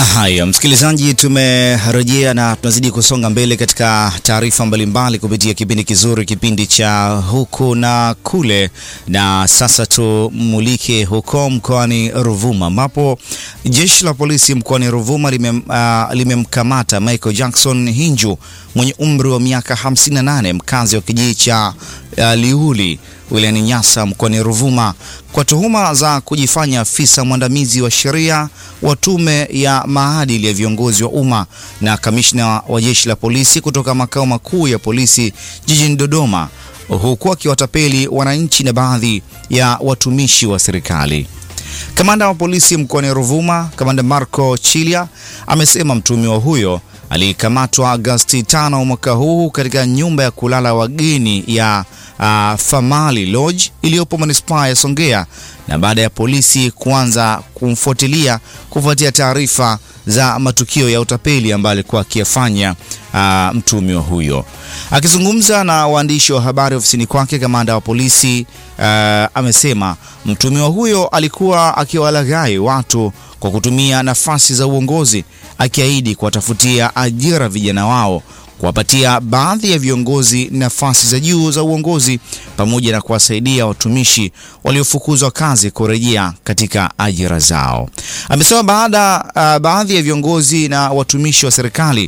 Haya, msikilizaji, tumerejea na tunazidi kusonga mbele katika taarifa mbalimbali kupitia kipindi kizuri, kipindi cha huku na kule, na sasa tumulike huko mkoani Ruvuma ambapo jeshi la polisi mkoani Ruvuma limemkamata uh, Michael Jackson Hinju mwenye umri wa miaka 58 mkazi wa kijiji cha uh, Liuli wilayani Nyasa mkoani Ruvuma kwa tuhuma za kujifanya afisa mwandamizi wa sheria wa tume ya maadili ya viongozi wa umma na kamishna wa jeshi la polisi kutoka makao makuu ya polisi jijini Dodoma, huku akiwatapeli wananchi na baadhi ya watumishi wa serikali. Kamanda wa polisi mkoani Ruvuma, Kamanda Marco Chilia, amesema mtuhumiwa huyo alikamatwa Agosti 5 mwaka huu katika nyumba ya kulala wageni ya uh, Famali Lodge iliyopo manispaa ya Songea na baada ya polisi kuanza kumfuatilia kufuatia taarifa za matukio ya utapeli ambayo alikuwa akiyafanya uh, mtuhumiwa huyo. Akizungumza na waandishi wa habari ofisini kwake, kamanda wa polisi uh, amesema mtuhumiwa huyo alikuwa akiwalaghai watu kwa kutumia nafasi za uongozi, akiahidi kuwatafutia ajira vijana wao kuwapatia baadhi ya viongozi nafasi za juu za uongozi pamoja na kuwasaidia watumishi waliofukuzwa kazi kurejea katika ajira zao. Amesema baada uh, baadhi ya viongozi na watumishi wa serikali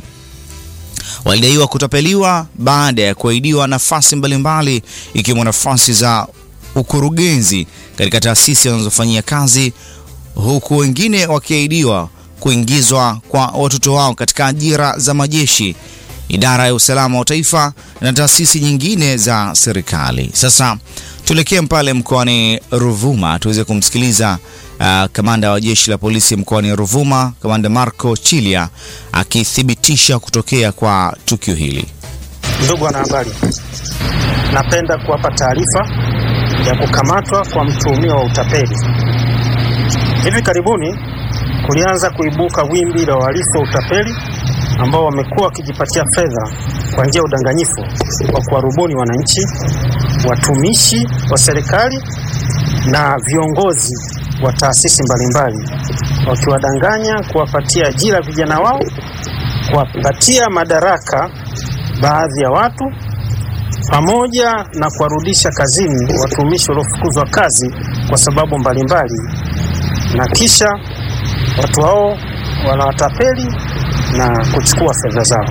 walidaiwa kutapeliwa baada ya kuahidiwa nafasi mbalimbali ikiwemo nafasi za ukurugenzi katika taasisi wanazofanyia kazi, huku wengine wakiahidiwa kuingizwa kwa watoto wao katika ajira za majeshi idara ya usalama wa taifa na taasisi nyingine za serikali. Sasa tuelekee pale mkoani Ruvuma tuweze kumsikiliza uh, kamanda wa jeshi la polisi mkoani Ruvuma, Kamanda Marco Chilia akithibitisha kutokea kwa tukio hili. Ndugu wanahabari, napenda kuwapa taarifa ya kukamatwa kwa mtuhumiwa wa utapeli. Hivi karibuni kulianza kuibuka wimbi la wahalifu wa utapeli ambao wamekuwa wakijipatia fedha kwa njia ya udanganyifu wa kuwarubuni wananchi, watumishi wa serikali na viongozi wa taasisi mbalimbali, wakiwadanganya kuwapatia ajira vijana wao, kuwapatia madaraka baadhi ya watu, pamoja na kuwarudisha kazini watumishi waliofukuzwa kazi kwa sababu mbalimbali, na kisha watu hao wanawatapeli na kuchukua fedha zao.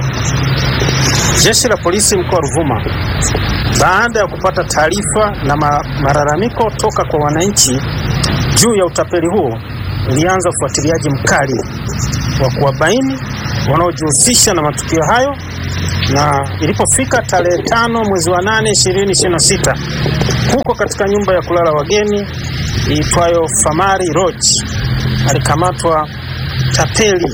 Jeshi la polisi mkoa wa Ruvuma, baada ya kupata taarifa na malalamiko toka kwa wananchi juu ya utapeli huo, ilianza ufuatiliaji mkali wa kuwabaini wanaojihusisha na matukio hayo, na ilipofika tarehe tano mwezi wa nane 2026 huko katika nyumba ya kulala wageni iitwayo Famari Lodge alikamatwa tapeli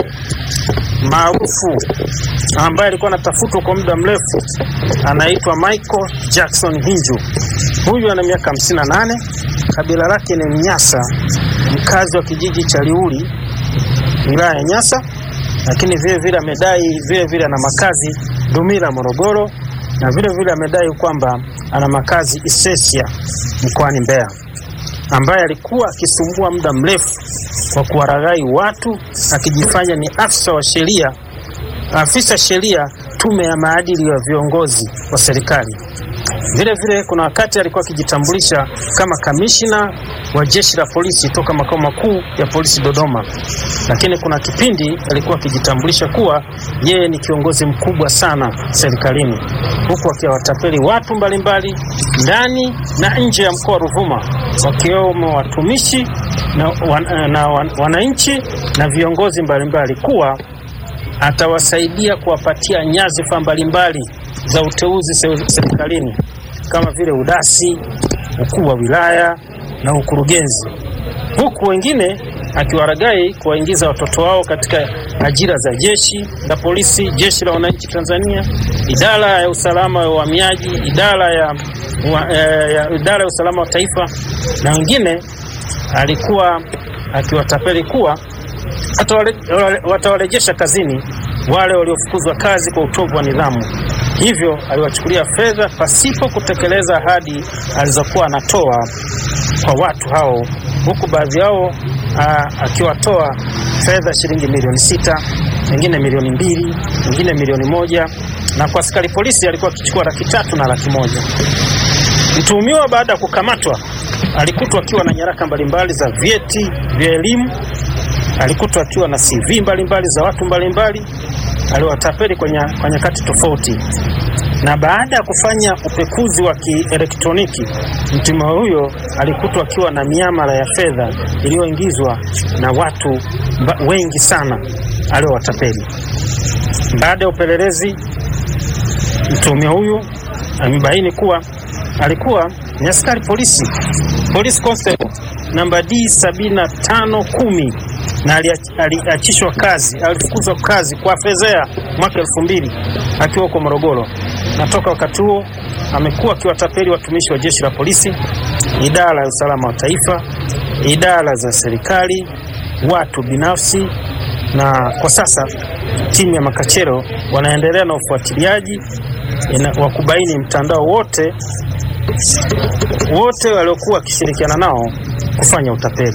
maarufu ambaye alikuwa anatafutwa kwa muda mrefu, anaitwa Michael Jackson Hinju. Huyu ana miaka 58, kabila lake ni Mnyasa, mkazi wa kijiji cha Liuli, wilaya ya Nyasa, lakini vile vile amedai vile vile ana makazi Dumila, Morogoro, na vile vile amedai kwamba ana makazi Isesia mkoani Mbeya, ambaye alikuwa akisumbua muda mrefu kwa kuwaraghai watu akijifanya ni afisa wa sheria, afisa sheria tume ya maadili ya viongozi wa serikali. Vile vile kuna wakati alikuwa akijitambulisha kama kamishna wa jeshi la polisi toka makao makuu ya polisi Dodoma, lakini kuna kipindi alikuwa akijitambulisha kuwa yeye ni kiongozi mkubwa sana serikalini, huku akiwatapeli watu mbalimbali ndani na nje ya mkoa wa Ruvuma, wakiwemo watumishi na, wan, na wan, wananchi na viongozi mbalimbali kuwa atawasaidia kuwapatia nyadhifa mbalimbali za uteuzi serikalini kama vile udasi, ukuu wa wilaya na ukurugenzi, huku wengine akiwaragai kuwaingiza watoto wao katika ajira za jeshi la polisi, jeshi la wananchi Tanzania, idara ya usalama wa uhamiaji, idara ya, wa, ya, idara ya usalama wa taifa, na wengine alikuwa akiwatapeli kuwa watawarejesha kazini wale waliofukuzwa kazi kwa utovu wa nidhamu. Hivyo aliwachukulia fedha pasipo kutekeleza ahadi alizokuwa anatoa kwa watu hao, huku baadhi yao akiwatoa fedha shilingi milioni sita, wengine milioni mbili, wengine milioni moja, na kwa askari polisi alikuwa akichukua laki tatu na laki moja. Mtuhumiwa baada ya kukamatwa alikutwa akiwa na nyaraka mbalimbali za vyeti vya elimu, alikutwa akiwa na CV mbalimbali mbali za watu mbalimbali aliwatapeli kwa nyakati tofauti na baada ya kufanya upekuzi wa kielektroniki mtuhumiwa huyo alikutwa akiwa na miamala ya fedha iliyoingizwa na watu wengi sana aliowatapeli. Baada ya upelelezi, mtuhumiwa huyu amebaini kuwa alikuwa ni askari polisi, police constable namba D 7510 na aliachishwa kazi, alifukuzwa kazi kwa fedhea mwaka elfu mbili akiwa huko Morogoro, na toka wakati huo amekuwa akiwatapeli watumishi wa jeshi la polisi, idara ya usalama wa taifa, idara za serikali, watu binafsi, na kwa sasa timu ya Makachero wanaendelea na ufuatiliaji wa kubaini mtandao wote wote waliokuwa wakishirikiana nao kufanya utapeli.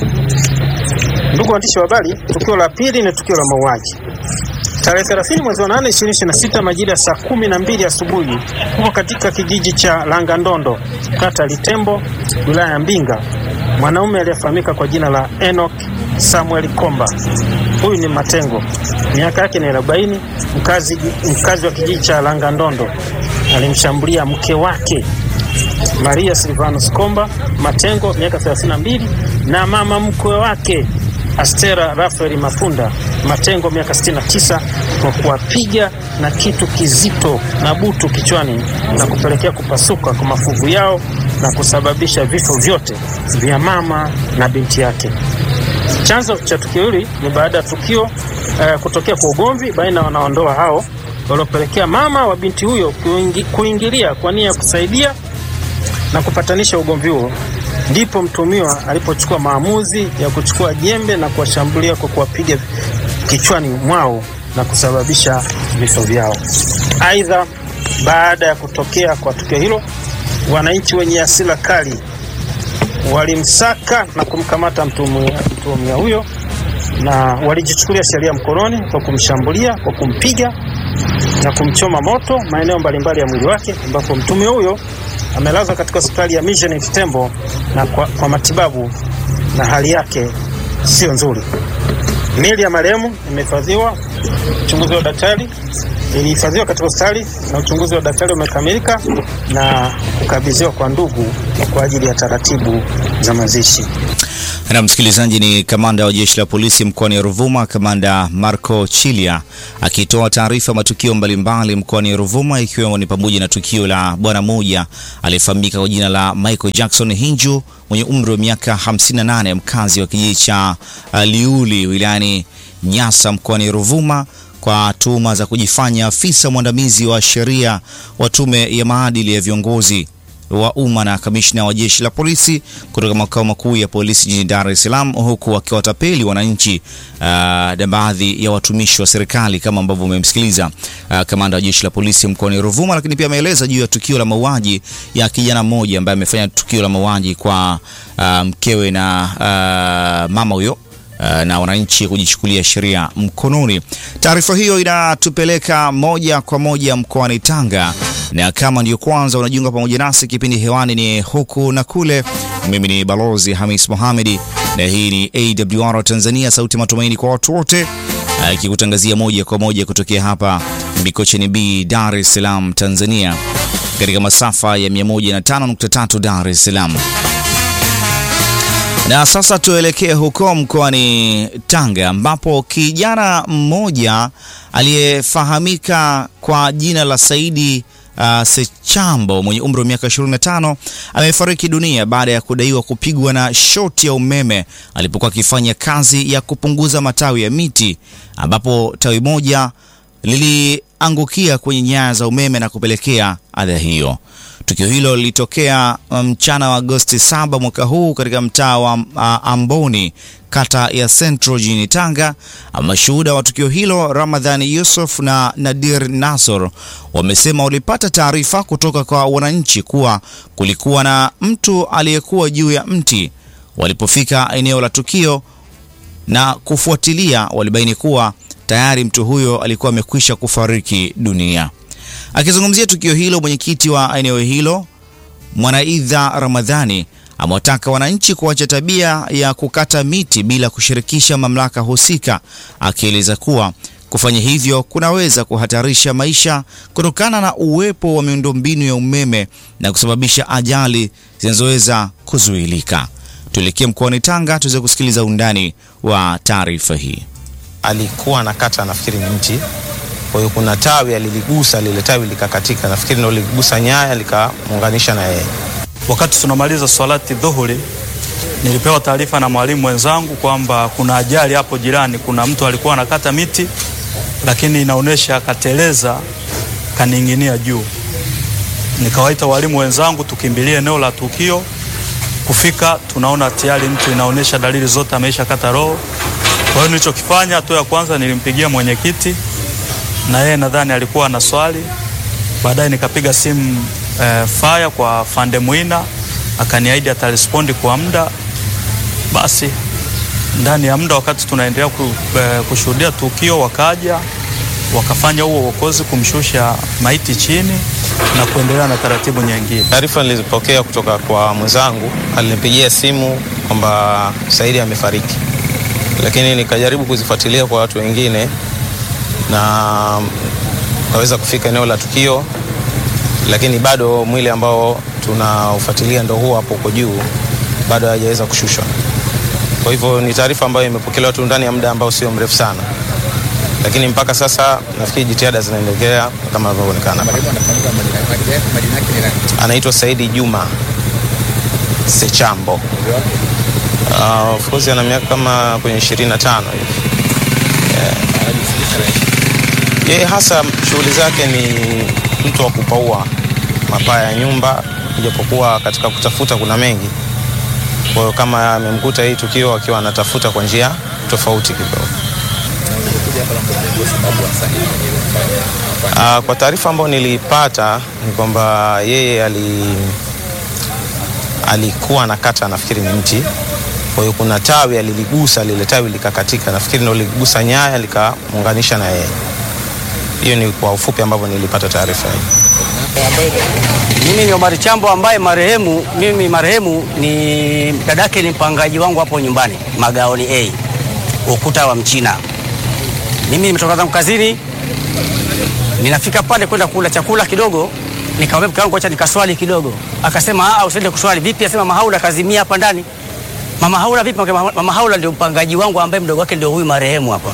Ndugu waandishi wa habari, tukio la pili ni tukio la mauaji tarehe 30 mwezi wa 8 2026 majira ya saa kumi na mbili asubuhi huko katika kijiji cha Langandondo kata Litembo wilaya ya Mbinga, mwanaume aliyefahamika kwa jina la Enoch Samuel Komba, huyu ni Matengo, miaka yake ni 40, mkazi, mkazi wa kijiji cha Langandondo, alimshambulia mke wake Maria Silvanus Komba Matengo miaka 32 na mama mkwe wake Astera Rafael Mapunda Matengo miaka 69 kwa kuwapiga na kitu kizito na butu kichwani na kupelekea kupasuka kwa mafuvu yao na kusababisha vifo vyote vya mama na binti yake. Chanzo cha tukio hili ni baada ya tukio eh, kutokea kwa ugomvi baina ya wanaondoa hao waliopelekea mama wa binti huyo kuingi, kuingilia kwa nia ya kusaidia na kupatanisha ugomvi huo ndipo mtumiwa alipochukua maamuzi ya kuchukua jembe na kuwashambulia kwa kuwapiga kichwani mwao na kusababisha vifo vyao. Aidha, baada ya kutokea kwa tukio hilo, wananchi wenye hasira kali walimsaka na kumkamata mtuhumiwa huyo na walijichukulia sheria mkononi kwa kumshambulia, kwa kumpiga na kumchoma moto maeneo mbalimbali ya mwili wake, ambapo mtuhumiwa huyo amelazwa katika hospitali ya Mission Kitembo na kwa, kwa matibabu na hali yake sio nzuri. Miili ya marehemu imehifadhiwa, uchunguzi wa daktari ilihifadhiwa katika hospitali na uchunguzi wa daktari umekamilika na kukabidhiwa kwa ndugu kwa ajili ya taratibu za mazishi. Na msikilizaji, ni kamanda wa jeshi la polisi mkoani Ruvuma, kamanda Marco Chilia akitoa taarifa ya matukio mbalimbali mkoani Ruvuma, ikiwemo ni pamoja na tukio la bwana mmoja aliyefahamika kwa jina la Michael Jackson Hinju mwenye umri wa miaka 58 mkazi wa kijiji cha Liuli wilayani Nyasa mkoani Ruvuma kwa tuhuma za kujifanya afisa mwandamizi wa sheria wa tume ya maadili ya viongozi wa umma na kamishna wa jeshi la polisi kutoka makao makuu ya polisi jijini Dar es Salaam, huku wakiwatapeli wananchi uh, na baadhi ya watumishi wa serikali kama ambavyo umemsikiliza uh, kamanda wa jeshi la polisi mkoani Ruvuma. Lakini pia ameeleza juu ya tukio la mauaji ya kijana mmoja ambaye amefanya tukio la mauaji kwa uh, mkewe na uh, mama huyo na wananchi kujichukulia sheria mkononi. Taarifa hiyo inatupeleka moja kwa moja mkoani Tanga, na kama ndiyo kwanza unajiunga pamoja nasi, kipindi hewani ni huku na kule. Mimi ni Balozi Hamis Mohamedi na hii ni AWR Tanzania, sauti matumaini kwa watu wote, ikikutangazia moja kwa moja kutokea hapa Mikocheni B, Dar es Salaam, Tanzania, katika masafa ya 105.3 Dar es Salaam. Na sasa tuelekee huko mkoani Tanga ambapo kijana mmoja aliyefahamika kwa jina la Saidi uh, Sechambo mwenye umri wa miaka 25 amefariki dunia baada ya kudaiwa kupigwa na shoti ya umeme alipokuwa akifanya kazi ya kupunguza matawi ya miti ambapo tawi moja liliangukia kwenye nyaya za umeme na kupelekea adha hiyo. Tukio hilo lilitokea mchana wa Agosti 7 mwaka huu katika mtaa wa uh, Amboni kata ya Central jijini Tanga. Mashuhuda wa tukio hilo Ramadhani Yusuf na Nadir Nasor wamesema walipata taarifa kutoka kwa wananchi kuwa kulikuwa na mtu aliyekuwa juu ya mti. Walipofika eneo la tukio, na kufuatilia walibaini kuwa tayari mtu huyo alikuwa amekwisha kufariki dunia. Akizungumzia tukio hilo, mwenyekiti wa eneo hilo Mwanaidha Ramadhani amewataka wananchi kuacha tabia ya kukata miti bila kushirikisha mamlaka husika, akieleza kuwa kufanya hivyo kunaweza kuhatarisha maisha kutokana na uwepo wa miundombinu ya umeme na kusababisha ajali zinazoweza kuzuilika. Tuelekee mkoani Tanga tuweze kusikiliza undani wa taarifa hii. alikuwa anakata nafikiri ni mti, kwa hiyo kuna tawi aliligusa, lile tawi likakatika, nafikiri ndio liligusa nyaya likamuunganisha na yeye. Wakati tunamaliza swalati dhuhuri, nilipewa taarifa na mwalimu mwenzangu kwamba kuna ajali hapo jirani. Kuna mtu alikuwa anakata miti, lakini inaonyesha kateleza, kaning'inia juu. Nikawaita walimu wenzangu tukimbilie eneo la tukio. Kufika tunaona tayari mtu inaonyesha dalili zote ameisha kata roho. Kwa hiyo nilichokifanya, hatua ya kwanza nilimpigia mwenyekiti, na yeye nadhani alikuwa na swali. Baadaye nikapiga simu eh, faya kwa Fande Mwina, akaniahidi atarespondi kwa muda. Basi ndani ya muda, wakati tunaendelea ku, eh, kushuhudia tukio, wakaja wakafanya huo uokozi, kumshusha maiti chini na kuendelea na taratibu nyingine. Taarifa nilizopokea kutoka kwa mwenzangu, alinipigia simu kwamba Saidi amefariki, lakini nikajaribu kuzifuatilia kwa watu wengine na kaweza kufika eneo la tukio, lakini bado mwili ambao tunaufuatilia ndo huo hapo uko juu, bado hajaweza kushushwa. Kwa hivyo ni taarifa ambayo imepokelewa tu ndani ya muda ambao sio mrefu sana, lakini mpaka sasa nafikiri jitihada zinaendelea kama inavyoonekana. Anaitwa Saidi Juma Sechambo. Uh, of course ana miaka kama kwenye 25 hivi. Yeah. Yeye hasa shughuli zake ni mtu wa kupaua mapaa ya nyumba, japokuwa katika kutafuta kuna mengi. Kwa hiyo kama amemkuta hii tukio akiwa anatafuta kwa njia tofauti kidogo. Uh, kwa taarifa ambayo nilipata ni kwamba yeye ali, alikuwa anakata nafikiri ni mti, kwa hiyo kuna tawi aliligusa, lile tawi likakatika, nafikiri ndio liligusa nyaya likamuunganisha na yeye. Hiyo ni kwa ufupi ambavyo nilipata taarifa hii. Mimi ni Omari Chambo ambaye marehemu mimi marehemu ni dadake ni mpangaji wangu hapo nyumbani Magaoni A ukuta wa Mchina. Mimi nimetoka zangu kazini, ninafika pale kwenda kula chakula kidogo, nikamwambia mke wangu acha nikaswali kidogo. Akasema ah, usiende kuswali. Vipi? Asema mama Haula kazimia hapa ndani. Mama Haula vipi? Mama Mama Haula ndio mpangaji wangu ambaye mdogo wake ndio huyu marehemu hapa.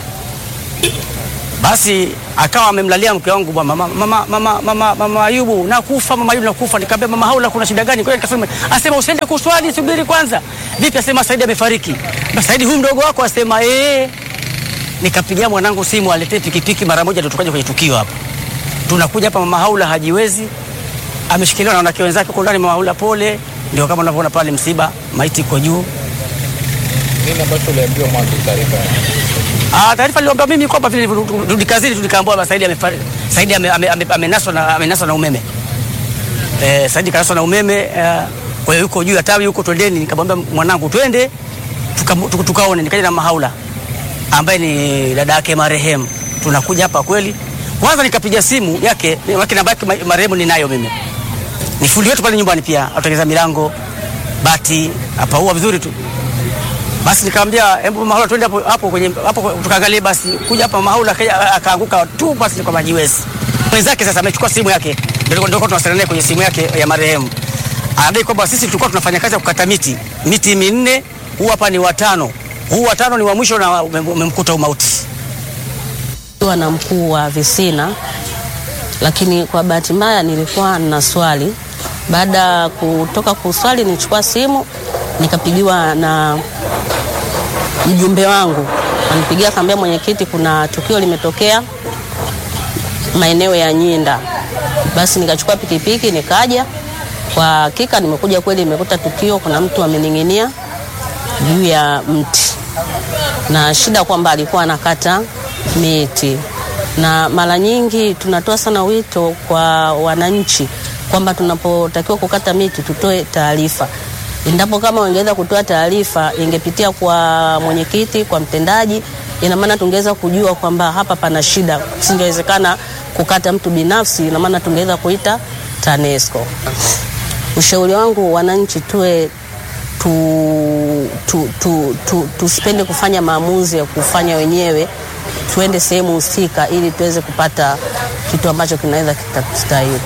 Basi akawa amemlalia mke wangu bwana, mama, mama, mama, mama, mama Ayubu nakufa, mama Ayubu nakufa. Nikamwambia mama Haula, kuna shida gani? Kwa hiyo nikasema, asema usiende kuswali, subiri kwanza. Vipi? Asema Saidi amefariki. Basi Saidi huyu mdogo wako asema eh. Nikapigia mwanangu simu aletee pikipiki mara moja, ndio tukaje kwenye tukio hapa. Tunakuja hapa, mama Haula hajiwezi, ameshikiliwa na wanawake wenzake huko ndani. Mama Haula pole, ndio kama unavyoona pale, msiba, maiti iko juu. Nini ambacho uliambiwa mwanzo taarifa? Ah, taarifa niliomba mimi kwamba vile nilirudi kazini tu nikaambiwa baba Saidi amefariki. Saidi ame- ame- ame- amenaswa na amenaswa na umeme. Eh, Saidi kanaswa na umeme eh, kwa hiyo yuko juu ya tawi huko, twendeni. Nikamwambia mwanangu twende tuka- tuka- tukaone. Nikaja na Mahaula ambaye ni dada yake marehemu, tunakuja hapa kweli. Kwanza nikapiga simu yake, wake namba yake ma- marehemu ninayo mimi, ni fundi wetu pale nyumbani, pia atengeza milango, bati, apaua vizuri tu basi nikamwambia hebu Mahaula twende hapo hapo kwenye hapo tukaangalie basi. Kuja hapa Mahaula akaja akaanguka tu basi kwa majiwezi. Mwenzake sasa amechukua simu yake, ndio ndio tunawasiliana naye kwenye simu yake ya marehemu. Anadai kwamba sisi tulikuwa tunafanya kazi ya kukata miti, miti minne, huu hapa ni watano, huu watano ni wa mwisho na ume- umemkuta umauti. Nikiwa na mkuu wa visina, lakini kwa bahati mbaya nilikuwa na swali. Baada ya kutoka kuswali, nilichukua simu nikapigiwa na mjumbe wangu, anipigia akaambia, mwenyekiti, kuna tukio limetokea maeneo ya Nyinda. Basi nikachukua pikipiki nikaja. Kwa hakika nimekuja kweli, nimekuta tukio, kuna mtu amening'inia juu ya mti na shida kwamba alikuwa anakata miti, na mara nyingi tunatoa sana wito kwa wananchi kwamba tunapotakiwa kukata miti tutoe taarifa, Endapo kama wangeweza kutoa taarifa, ingepitia kwa mwenyekiti, kwa mtendaji, ina maana tungeweza kujua kwamba hapa pana shida. Singewezekana kukata mtu binafsi, ina maana tungeweza kuita TANESCO. Ushauri wangu wananchi, tuwe tu, tu, tu, tu, tusipende kufanya maamuzi ya kufanya wenyewe, tuende sehemu husika ili tuweze kupata kitu ambacho kinaweza kitastahili.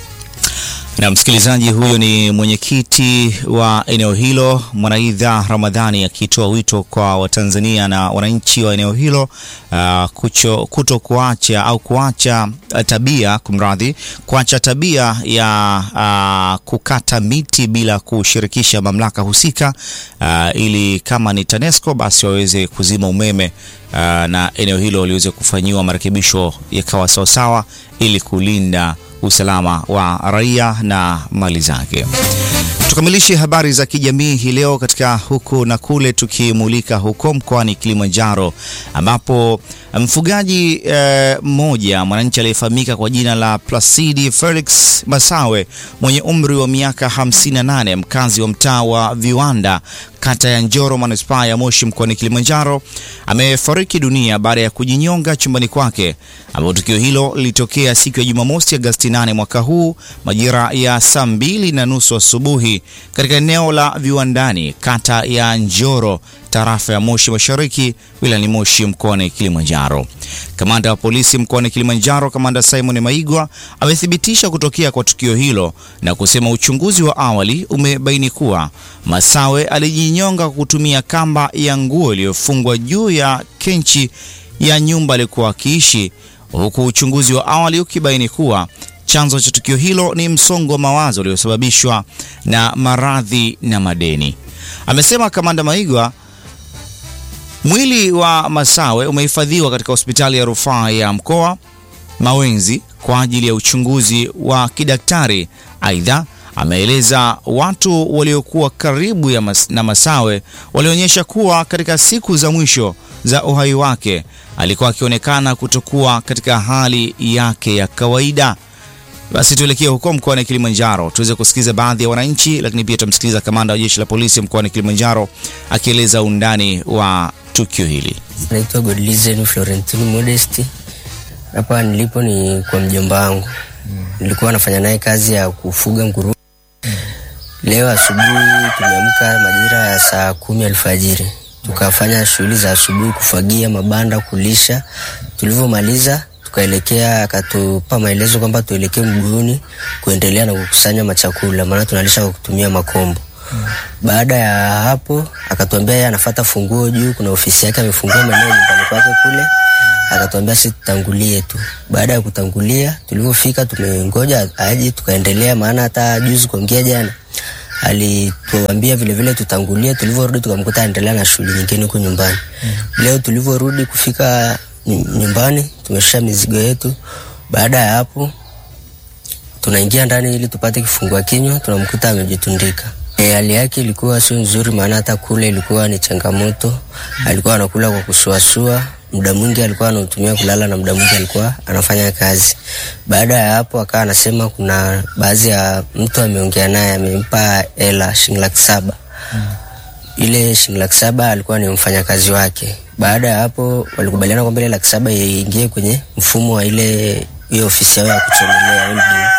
Na msikilizaji, huyo ni mwenyekiti wa eneo hilo Mwanaidha Ramadhani akitoa wito kwa Watanzania na wananchi wa eneo hilo uh, kucho, kuto kuacha au kuacha uh, tabia kumradhi, kuacha tabia ya uh, kukata miti bila kushirikisha mamlaka husika uh, ili kama ni TANESCO basi waweze kuzima umeme uh, na eneo hilo liweze kufanyiwa marekebisho yakawa sawasawa ili kulinda usalama wa raia na mali zake. Tukamilishe habari za kijamii hii leo katika huku na kule, tukimulika huko mkoani Kilimanjaro ambapo mfugaji mmoja eh, mwananchi aliyefahamika kwa jina la Placidi Felix Masawe mwenye umri wa miaka 58 mkazi wa mtaa wa Viwanda kata ya Njoro manispaa ya Moshi mkoani Kilimanjaro amefariki dunia baada ya kujinyonga chumbani kwake, ambapo tukio hilo lilitokea siku ya Jumamosi Agosti 8 mwaka huu majira ya saa mbili na nusu asubuhi katika eneo la Viwandani kata ya Njoro tarafa ya Moshi Mashariki wilayani Moshi mkoani Kilimanjaro. Kamanda wa polisi mkoani Kilimanjaro, Kamanda Simon Maigwa amethibitisha kutokea kwa tukio hilo na kusema uchunguzi wa awali umebaini kuwa Masawe alijinyonga kwa kutumia kamba ya nguo iliyofungwa juu ya kenchi ya nyumba alikuwa akiishi, huku uchunguzi wa awali ukibaini kuwa chanzo cha tukio hilo ni msongo wa mawazo uliosababishwa na maradhi na madeni. Amesema Kamanda Maigwa mwili wa Masawe umehifadhiwa katika hospitali ya rufaa ya mkoa Mawenzi kwa ajili ya uchunguzi wa kidaktari. Aidha, ameeleza watu waliokuwa karibu ya mas na Masawe walionyesha kuwa katika siku za mwisho za uhai wake alikuwa akionekana kutokuwa katika hali yake ya kawaida. Basi tuelekee huko mkoani Kilimanjaro tuweze kusikiliza baadhi ya wananchi, lakini pia tumsikiliza kamanda wa jeshi la polisi mkoani Kilimanjaro akieleza undani wa tukio hili. Naitwa Godlizen Florentine Modesti. Hapa nilipo ni kwa mjomba wangu, nilikuwa nafanya naye kazi ya kufuga nguruwe. Leo asubuhi tumeamka majira ya saa kumi alfajiri, tukafanya shughuli za asubuhi, kufagia mabanda, kulisha. Tulivyomaliza tukaelekea, akatupa maelezo kwamba tuelekee mguuni kuendelea na kukusanya machakula, maana tunalisha kwa kutumia makombo. Baada ya hapo akatuambia yeye anafuata funguo juu, kuna ofisi yake amefungua maeneo nyumbani kwake kule, akatuambia si tutangulie tu. Baada ya kutangulia, tulivyofika tumengoja aje, tukaendelea, maana hata juzi kuongea jana alituambia vile vile tutangulie. Tulivyorudi tukamkuta aendelea na shughuli nyingine huko nyumbani. Leo tulivyorudi kufika nyumbani, tumesha mizigo yetu. Baada ya hapo, tunaingia ndani ili tupate kifungua kinywa, tunamkuta amejitundika. E, hali yake ilikuwa sio nzuri, maana hata kule ilikuwa ni changamoto. Alikuwa anakula kwa kusuasua, muda mwingi alikuwa anautumia kulala na muda mwingi alikuwa anafanya kazi. Baada ya hapo, akawa anasema kuna baadhi ya mtu ameongea naye amempa hela shilingi laki saba. Ile shilingi laki saba alikuwa ni mfanyakazi wake. Baada ya hapo, walikubaliana kwamba ile laki saba iingie kwenye mfumo wa ile hiyo ofisi yao ya kuchomelea.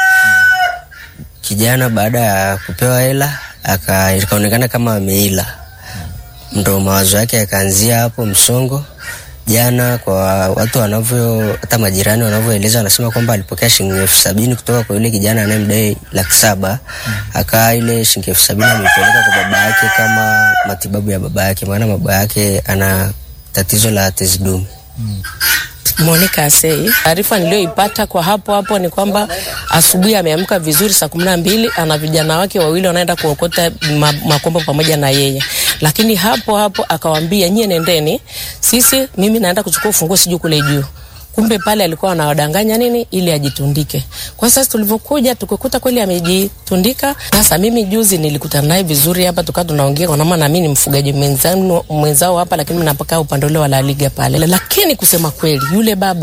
Kijana baada ya kupewa hela ikaonekana kama ameila, ndo mawazo yake yakaanzia hapo msongo. Jana kwa watu wanavyo, hata majirani wanavyoeleza, wanasema kwamba alipokea shilingi elfu sabini kutoka kwa yule kijana anayemdai laki saba akaa ile shilingi elfu sabini ameipeleka kwa baba yake kama matibabu ya baba yake, maana baba yake ana tatizo la tezi dume. Monica Asei. Taarifa niliyoipata kwa hapo hapo ni kwamba asubuhi ameamka vizuri saa kumi na mbili ana vijana wake wawili wanaenda kuokota ma, makombo pamoja na yeye, lakini hapo hapo akawambia nyie nendeni, sisi mimi naenda kuchukua ufunguo sijui kule juu kumbe pale alikuwa anawadanganya nini ili ajitundike. Kwa sasa tulivyokuja tukikuta kweli amejitundika. Sasa mimi juzi nilikutana naye vizuri hapa, tukawa tunaongea kwa maana mimi ni mfugaji mwenzao mwenzao hapa, lakini mimi napakaa upande ule wa La Liga pale. Lakini kusema kweli, yule baba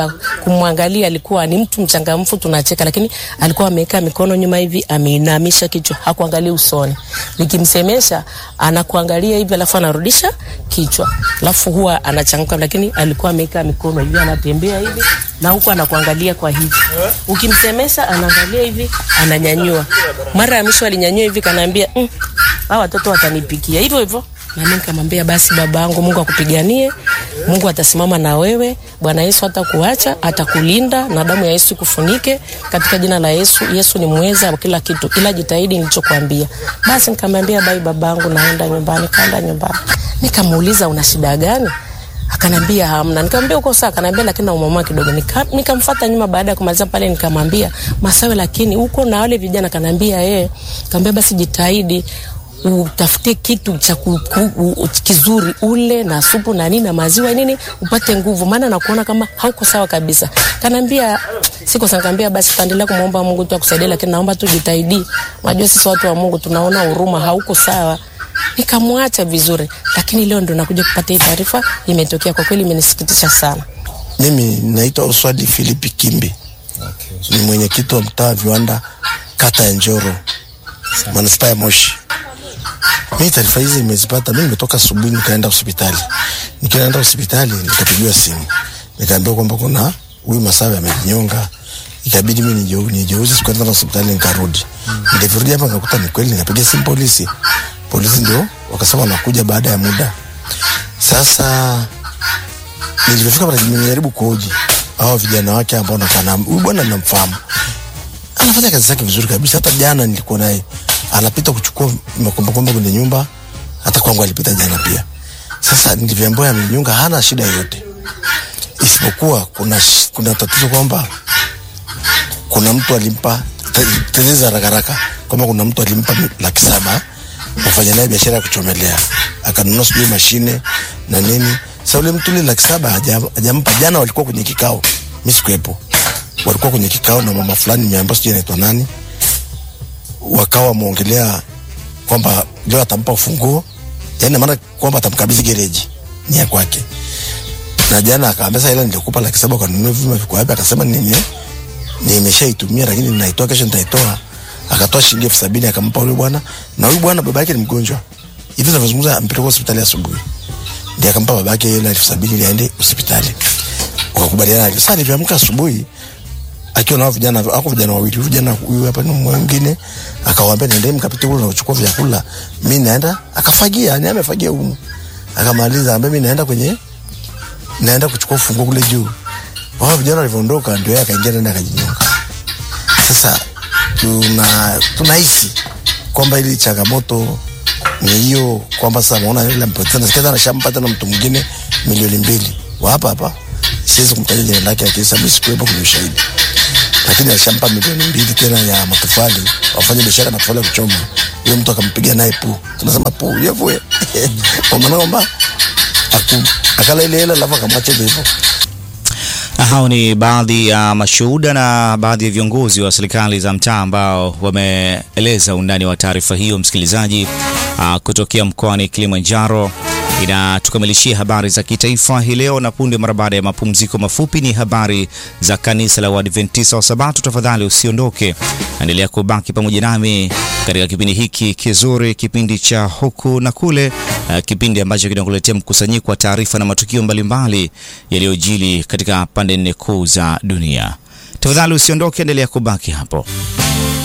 kumwangalia alikuwa ni mtu mchangamfu, tunacheka, lakini alikuwa ameweka mikono nyuma hivi, ameinamisha kichwa, hakuangalia usoni. Nikimsemesha anakuangalia hivi, alafu anarudisha kichwa, alafu huwa anachangamka, lakini alikuwa ameweka mikono hivi, anatembea hivi na huku anakuangalia kwa hivi. Ukimsemesha anaangalia hivi, ananyanyua. Mara ya mwisho alinyanyua hivi, kanaambia mm, hawa watoto watanipikia hivyo hivyo. Na mimi nikamwambia basi, babangu, Mungu akupiganie, Mungu atasimama na wewe, Bwana Yesu hatakuacha, atakulinda na damu ya Yesu ikufunike katika jina la Yesu. Yesu ni mweza wa kila kitu, ila jitahidi nilichokuambia. Basi nikamwambia bai, babangu, naenda nyumbani. Kaenda nyumbani, nikamuuliza una shida gani? Akanambia hamna. Nikamwambia uko sawa? Akanambia lakini naumwa kidogo. Nika, nikamfuata nyuma baada ya kumaliza pale, nikamwambia Masawe, lakini uko na wale vijana? Akanambia eh. Nikamwambia basi jitahidi utafute kitu cha ku- ku- u- kizuri ule na supu na nini na maziwa nini upate nguvu, maana nakuona kama hauko sawa kabisa. Kanambia siko sawa. Nikamwambia basi taendelea kumwomba Mungu tu akusaidie, lakini naomba tu jitahidi. Unajua sisi watu wa Mungu tunaona huruma, hauko sawa. Nikamwacha vizuri, lakini leo ndo nakuja kupata hii taarifa imetokea. Kwa kweli imenisikitisha sana. Mimi naitwa Oswald Philip Kimbi, ni mwenyekiti wa mtaa wa viwanda kata ya Njoro, manispaa ya Moshi. Mimi taarifa hizi nimezipata, mimi nimetoka asubuhi nikaenda hospitali. Nikaenda hospitali nikapigiwa simu, nikaambiwa kwamba kuna huyu Masawe amejinyonga. Ikabidi mimi nijeu- nijeuze, sikuenda na hospitali, nikarudi. Nilivyorudi hapa nikakuta ni kweli, nikapiga simu polisi. Polisi ndio wakasema wanakuja baada ya muda. Sasa nilivyofika pale nimejaribu kuhoji hao vijana wake ambao nakaa nao. Huyu bwana namfahamu, anafanya kazi zake vizuri kabisa. Hata jana nilikuwa naye anapita kuchukua makombokombo kwenye nyumba, hata kwangu alipita jana pia. Sasa nilivyoambiwa amenyunga, hana shida yoyote, isipokuwa kuna, sh- kuna tatizo kwamba kuna mtu alimpa te- teleza haraka haraka kwamba kuna mtu alimpa mi- laki saba wafanya naye biashara ya kuchomelea, akanunua sijui mashine na nini. Sasa ule mtu ile laki saba haja- hajampa. Jana walikuwa kwenye kikao, mi sikuwepo, walikuwa kwenye kikao na mama fulani, nimeambiwa sijui anaitwa nani, wakawa wameongelea kwamba leo atampa ufunguo, yani maana kwamba atamkabidhi gereji ni ya kwake. Na jana akaambia sasa, ila nilikupa laki saba ukanunua vyuma viko wapi? Akasema nime nimeshaitumia lakini ninaitoa kesho, nitaitoa. Akatoa shilingi elfu sabini akampa yule bwana, na huyu bwana baba yake ni mgonjwa hivi tunavyozungumza, ampeleka hospitali asubuhi, ndiye akampa baba yake ile elfu sabini ili aende hospitali, wakakubaliana. Sasa alivyoamka asubuhi akiwa nao vijana ako vijana wawili, huyu vijana huyu hapa ni mwingine, akawaambia nendeni mkapite kule na kuchukua vyakula, mimi naenda. Akafagia, ni amefagia huko, akamaliza, ambaye mimi naenda kwenye naenda kuchukua ufunguo kule juu. Wao vijana walivyoondoka, ndio yeye akaingia ndani akajinyonga. Sasa tuna tunahisi kwamba ili changamoto ni hiyo, kwamba sasa naona ile mpoteza, nasikia anashampa tena mtu mwingine milioni mbili wa hapa hapa, siwezi kumtaja jina lake, lakini sasa mimi sikuwepo kwenye ushahidi, lakini alishampa milioni mbili tena ya matofali, wafanye biashara ya matofali ya kuchoma. Huyo mtu akampiga naye pu, tunasema pu yevue kwa maana kwamba aku- akala ile hela alafu akamwacha hivyo hivyo. Hao ni baadhi ya mashuhuda na baadhi ya viongozi wa serikali za mtaa ambao wameeleza undani wa taarifa hiyo, msikilizaji, ah, kutokea mkoani Kilimanjaro. Inatukamilishia habari za kitaifa hii leo, na punde mara baada ya mapumziko mafupi ni habari za kanisa la Waadventista wa Sabato. Tafadhali usiondoke, endelea kubaki pamoja nami katika kipindi hiki kizuri, kipindi cha huku na kule, ah, kipindi ambacho kinakuletea mkusanyiko wa taarifa na matukio mbalimbali yaliyojili katika pande nne kuu za dunia. Tafadhali usiondoke, endelea kubaki hapo.